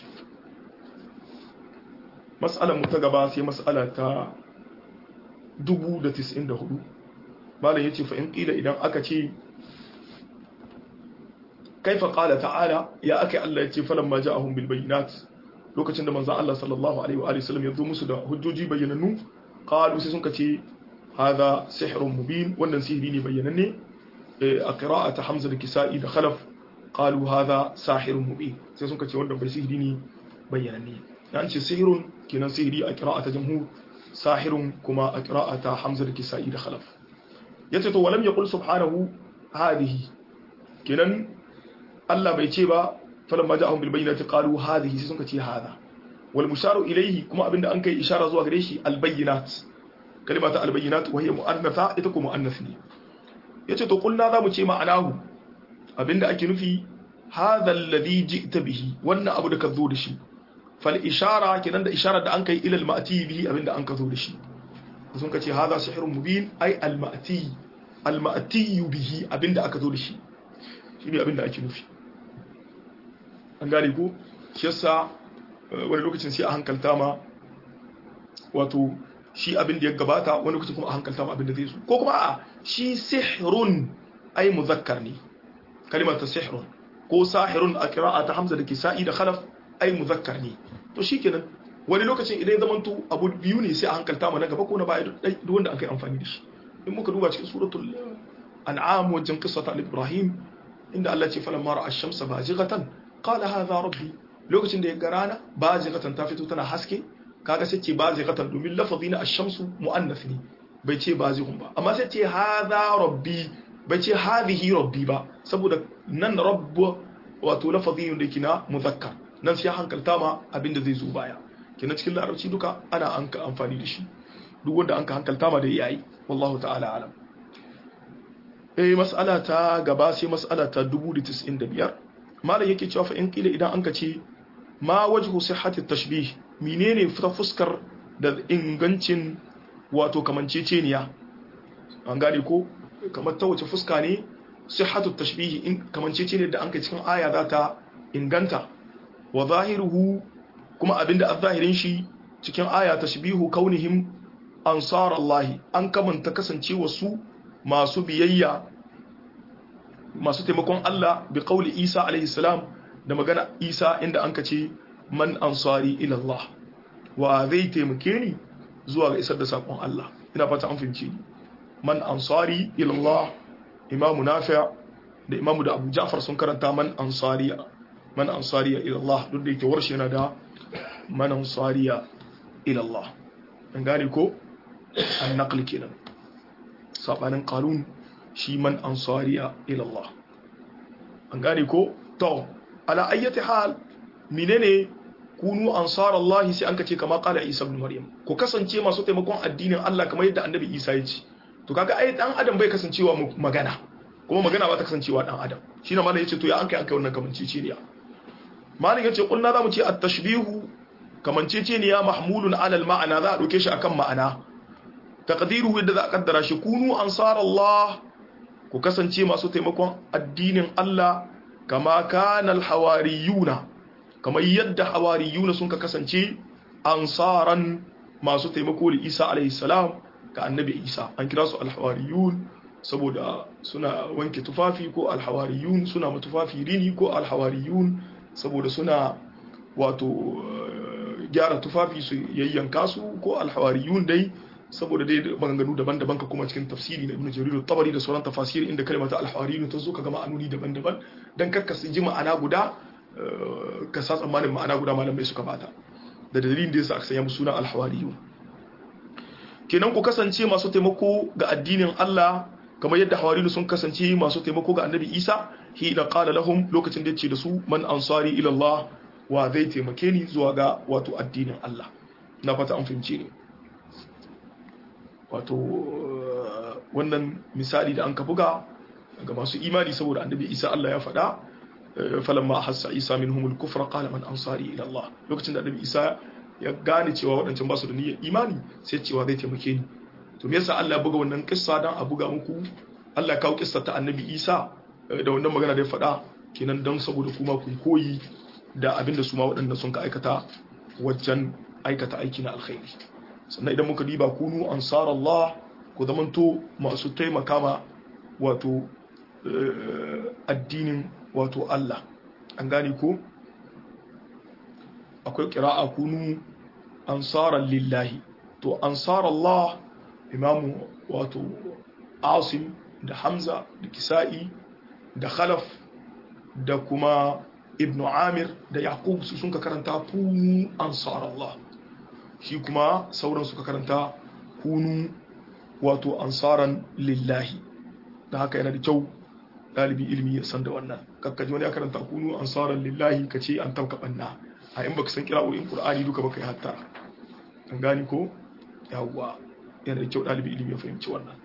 mas'alar mu ta gaba sai mas'ala ta 1094 malam yace fa in qila idan aka ce kaifa qala ta'ala ya akai Allah yace falan ma ja'ahum bil bayinat lokacin da manzon Allah sallallahu alaihi wa alihi wasallam ya zo musu da hujjoji bayyanannu qalu sai sun kace hadha sihrun mubin wannan sihiri ne bayyananne a qira'ata hamza da kisa'i da khalaf qalu hadha sahirun mubin sai sun kace wannan bai sihiri ne bayyananne an ce sihirun kenan sihiri a qira'ata jamhur sahirun kuma a qira'ata hamza da kisa'i da khalaf yace to walam yaqul subhanahu hadhihi kenan Allah bai ce ba falamma ja'ahum bil bayyinati qalu hadhihi sai sun ce hada wal musharu ilayhi kuma abinda an kai ishara zuwa gare shi al bayyinat kalimata al bayyinat wa hiya muannatha ita kuma muannath ne yace to kulna zamu ce ma'anahu abinda ake nufi hadha alladhi ji'ta bihi wannan abu da ka zo da shi fal ishara kenan da ishara da an kai ila al ma'ti bihi abinda an ka zo da shi sun kace hadha sihrun mubin ay al ma'ti al ma'ti bihi abinda aka zo da shi shine abinda ake nufi an gane ko shi yasa wani lokacin sai a hankalta ma wato shi abin da ya gabata wani lokacin kuma a hankalta ma abin da zai zo ko kuma a shi sihrun ai muzakkar ne kalimar ta sihrun ko sahirun a qira'a ta hamza da kisa'i da khalaf ai muzakkar ne to shikenan wani lokacin idan ya zamanto abu biyu ne sai a hankalta ma na gaba ko na baya duk wanda aka yi amfani da shi in muka duba cikin suratul an'am wajen qissata ibrahim inda Allah ce falamma ra'a ash-shamsa bajighatan qala hadha rabbi lokacin da ya ga rana bazighatan ta fito tana haske kaga sai ce bazighatan domin lafazi na ash-shamsu muannath ne bai ce bazighun ba amma sai ce hadha rabbi bai ce hadhihi rabbi ba saboda nan rabb wato lafazi ne da kina muzakkar nan sai hankalta ma abinda zai zo baya kenan cikin larabci duka ana an amfani da shi duk wanda an ka hankalta ma da yayi wallahu ta'ala alam eh mas'ala ta gaba sai mas'ala ta 1095 malam yake cewa fa in kila idan an ka ce ma wajhu sihhati tashbih menene fuskar da ingancin wato kamanceceniya an gane ko kamar ta wace fuska ne sihhatu tashbih in kamanceceniya da an ka cikin aya za ta inganta wa zahiruhu kuma abinda a zahirin shi cikin aya tashbihu kaunihim ansar Allah an kamanta kasancewa su masu biyayya masu taimakon Allah bi qauli Isa alaihi salam da magana Isa inda an ce man ansari ila Allah wa zai taimake ni zuwa ga isar da sakon Allah ina fata an fahimci ni man ansari ila Allah imamu Nafi' da imamu da Abu Ja'far sun karanta man ansariya man ansariya ila Allah duk da yake warshe yana da man ansariya ila Allah an gane ko an naqli kenan sabanin qalun shi man ansariya ila Allah an gane ko to ala ayyati hal menene kunu ansar Allah sai an kace kama qala Isa ibn Maryam ku kasance masu taimakon addinin Allah kamar yadda Annabi Isa ya ce to kaga ai dan adam bai kasancewa magana kuma magana ba ta kasancewa dan adam shine malam yace to ya an kai an kai wannan kamanceceniya malam yace kullu zamu ce at-tashbihu kamanceceniya mahmulun ala al-ma'ana za a doke shi akan ma'ana taqdiruhu yadda za a kaddara shi kunu ansar Allah ku kasance masu taimakon addinin Allah kama kana al-hawariyuna kamar yadda hawariyuna sun ka kasance ansaran masu taimako da Isa alaihi salam ga annabi Isa an kira su al-hawariyun saboda suna wanke tufafi ko al-hawariyun suna matufafi rini ko al-hawariyun saboda suna wato gyara tufafi su yayyanka su ko al-hawariyun dai saboda dai maganganu daban-daban ka kuma cikin tafsiri na Ibn Jarir tabari da sauran tafasiri inda kalmata al-hawariyun ta zo ka ga ma'anoni daban-daban dan karka su ji ma'ana guda ka sa tsammanin ma'ana guda malamai suka bata da dalilin da yasa aka sanya musu sunan al-hawariyun kenan ku kasance masu taimako ga addinin Allah kamar yadda hawariyun sun kasance masu taimako ga Annabi Isa hina qala lahum lokacin da yace da su man ansari ila Allah wa zai taimake ni zuwa ga wato addinin Allah na fata an fahimce ni wato wannan misali da an ka buga ga masu imani saboda annabi isa Allah ya faɗa falamma hassa isa minhumul kufra qala man ansari ila Allah lokacin da annabi isa ya gane cewa waɗancan ba su da niyyar imani sai cewa zai taimake ni to me yasa Allah ya buga wannan kissa dan a buga muku Allah ya kawo kissa ta annabi isa da wannan magana da ya faɗa kenan dan saboda kuma ku koyi da abinda su ma waɗanda sun ka aikata wajen aikata aiki na alkhairi sannan idan muka diba kunu ansar Allah ku zamanto masu taimaka ma wato addinin wato Allah an gane ko akwai ƙira'a kunu ansaran lillahi to ansar Allah imamu wato asim da hamza da kisa'i da khalaf da kuma ibn amir da yaqub su sun ka karanta kunu ansar Allah shi kuma sauran suka karanta kunu wato ansaran lillahi da haka yana da kyau ɗalibi ilimi ya san da wannan kakkaji wani ya karanta kunu ansaran lillahi ka ce an tabka banna a in baka san kira'o'in qur'ani duka baka yi hatta an gani ko yawwa yana da kyau ɗalibi ilimi ya fahimci wannan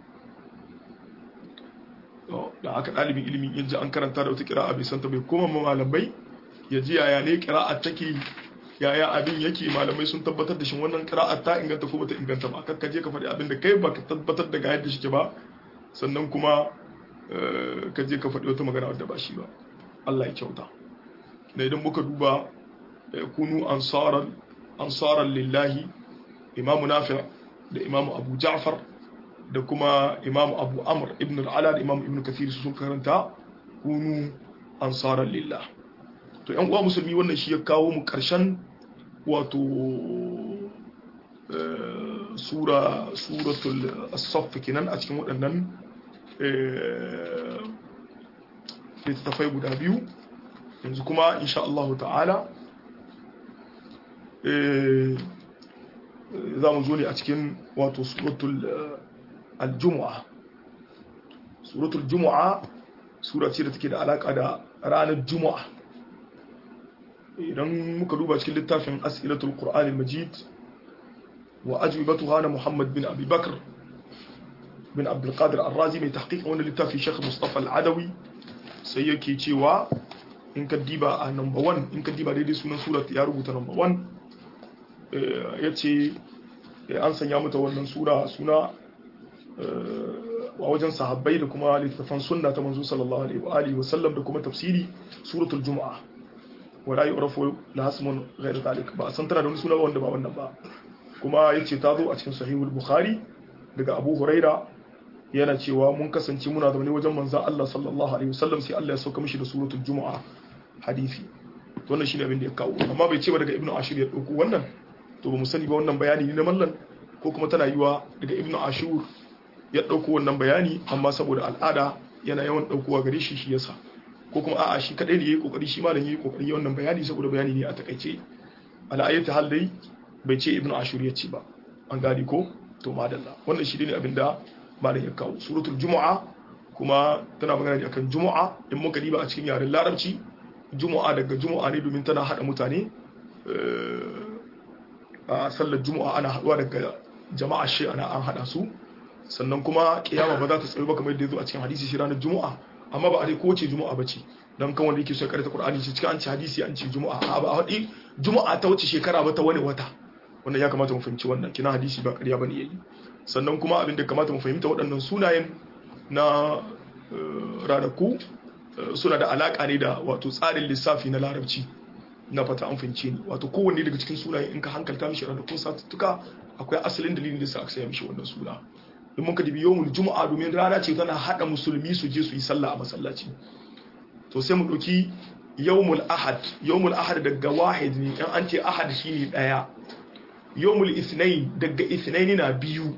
da haka ɗalibin ilimi yanzu an karanta da wata kira'a bai santa bai koma malamai ya ji yaya ne kira'a take yaya abin yake malamai sun tabbatar da shi wannan kira'a ta inganta ko bata inganta ba kakka je ka faɗi abin da kai ba ka tabbatar da ga yadda shi ba sannan kuma ka je ka faɗi wata magana wadda ba shi ba Allah ya kyauta da idan muka duba kunu ansaran ansaran lillahi imamu nafi da imamu abu ja'far da kuma imamu abu amr ibn al'ala da imamu ibn kathir su sun karanta kunu ansaran lillah to yan uwa musulmi wannan shi ya kawo mu karshen wato sura suratul as-saff kenan a cikin waɗannan littattafai guda biyu yanzu kuma insha Allah ta'ala za mu zo ne a cikin wato suratul al-jumu'a suratul jumu'a sura ce da take da alaka da ranar jumu'a idan muka duba cikin littafin as'ilatul qur'anil majid wa ajwibatuha na muhammad bin abi bakr bin abdul qadir ar-razi mai tahqiq wannan littafi shaykh mustafa al-adawi sai yake cewa in ka diba a number 1 in ka diba daidai sunan surat ya rubuta number 1 yace an sanya mata wannan sura suna a wajen sahabbai da kuma littattafan sunna ta manzo sallallahu alaihi wa alihi wa sallam da kuma tafsiri suratul jumu'a wala yu'rafu la hasmun ghayr zalik ba san tana da wani suna ba wanda ba wannan ba kuma yace ta zo a cikin sahihul bukhari daga abu huraira yana cewa mun kasance muna zaune wajen manzon Allah sallallahu alaihi wasallam sai Allah ya sauka mishi da suratul jumu'a hadisi to wannan shine abin da ya kawo amma bai ce ba daga ibnu ashir ya dauko wannan to ba mu sani ba wannan bayani ne na mallan ko kuma tana yiwa daga ibnu ashur ya dauko wannan bayani amma saboda al'ada yana yawan daukowa gare shi shi yasa ko kuma a'a shi kadai ne yayi kokari shi malam yayi kokari ya wannan bayani saboda bayani ne a takaice ala ayati hal dai bai ce ibnu ashur ya ce ba an gadi ko to madalla wannan shi ne abinda malam ya kawo suratul jumu'a kuma tana magana ne akan jumu'a in muka diba a cikin yaren larabci jumu'a daga jumu'a ne domin tana hada mutane a sallar jumu'a ana haduwa daga jama'a shi ana an hada su sannan kuma kiyama ba za ta tsayo ba kamar yadda ya zo a cikin hadisi shi ranar jumu'a amma ba a dai kowace jumu'a ba ce don kan wanda yake so ya karanta qur'ani shi cikin an ci hadisi an ci jumu'a a ba a haɗi jumu'a ta wuce shekara ba ta wani wata wannan ya kamata mu fahimci wannan kina hadisi ba ƙarya bane yayi sannan kuma abin da kamata mu fahimta waɗannan sunayen na ranaku suna da alaƙa ne da wato tsarin lissafi na larabci na fata an fahimce ni wato kowanne daga cikin sunayen in ka hankalta mishi ranakun satuttuka akwai asalin dalilin da sa aka saya mishi wannan suna in muka dibi yawmul juma'a domin rana ce tana hada musulmi su je su yi sallah a masallaci to sai mu ɗauki yawmul ahad yawmul ahad daga wahid ne in an ce ahad shine daya yawmul isnain daga isnaini na biyu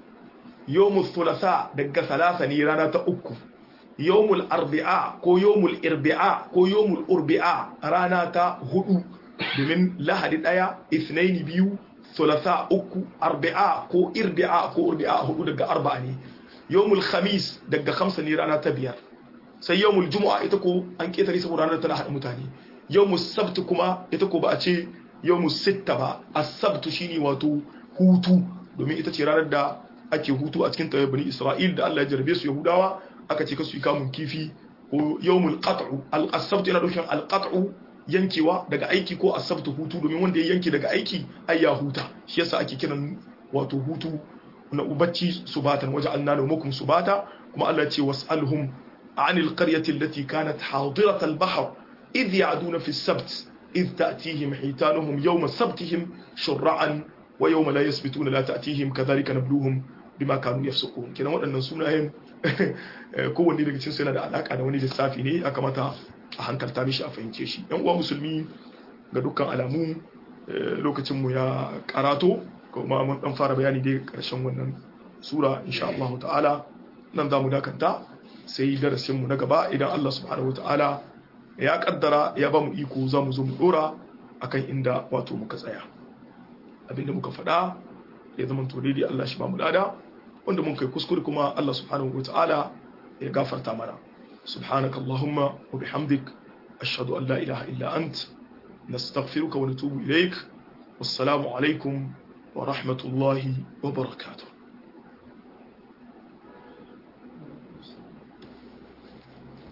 yawmul thulatha daga salasa ne rana ta uku yawmul arbi'a ko yawmul irbi'a ko yawmul urbi'a rana ta hudu domin lahadi daya isnaini biyu thulatha uku arbi'a ko irbi'a ko urbi'a hudu daga arba'a ne yawmul khamis daga khamsa ne rana ta biyar sai yawmul jumu'a ita ko an ketare saboda ranar tana hada mutane yawmul sabt kuma ita ko ba a ce yawmu sitta ba as-sabtu shine wato hutu domin ita ce ranar da ake hutu a cikin tayyib bani Isra'il da Allah ya jarbe su Yahudawa aka ce kasu kamun kifi ko yawmul qat'u al-sabtu yana nufin al-qat'u yankewa daga aiki ko as-sabtu hutu domin wanda ya yanke daga aiki ai ya huta shi yasa ake kiran wato hutu na ubacci subatan waja'alna nawmakum subata kuma Allah ya ce was'alhum anil qaryati allati kanat hadirat al-bahr idh ya'duna fi as-sabt إذ تأتيهم حيتانهم يوم سبتهم شرعا ويوم لا يسبتون لا تأتيهم كذلك نبلوهم بما كانوا يفسقون كنا waɗannan sunayen kowanne daga cikin yana da alaka da wani lissafi ne ya kamata a hankalta mishi a fahimce shi yan uwa musulmi ga dukkan alamu lokacin mu ya karato kuma mun dan fara bayani dai karshen wannan sura insha Allah ta'ala nan za mu dakanta sai darasin mu na gaba idan Allah subhanahu wa ta'ala ya kaddara ya ba mu iko za mu zo mu dora akan inda wato muka tsaya abinda muka faɗa ya zama to daidai Allah shi ba mu lada wanda mun kai kuskure kuma Allah subhanahu wataala ya gafarta mana subhanaka allahumma wa bihamdik ashhadu an la ilaha illa ant nastaghfiruka wa natubu ilaik wassalamu alaikum wa rahmatullahi wa barakatuh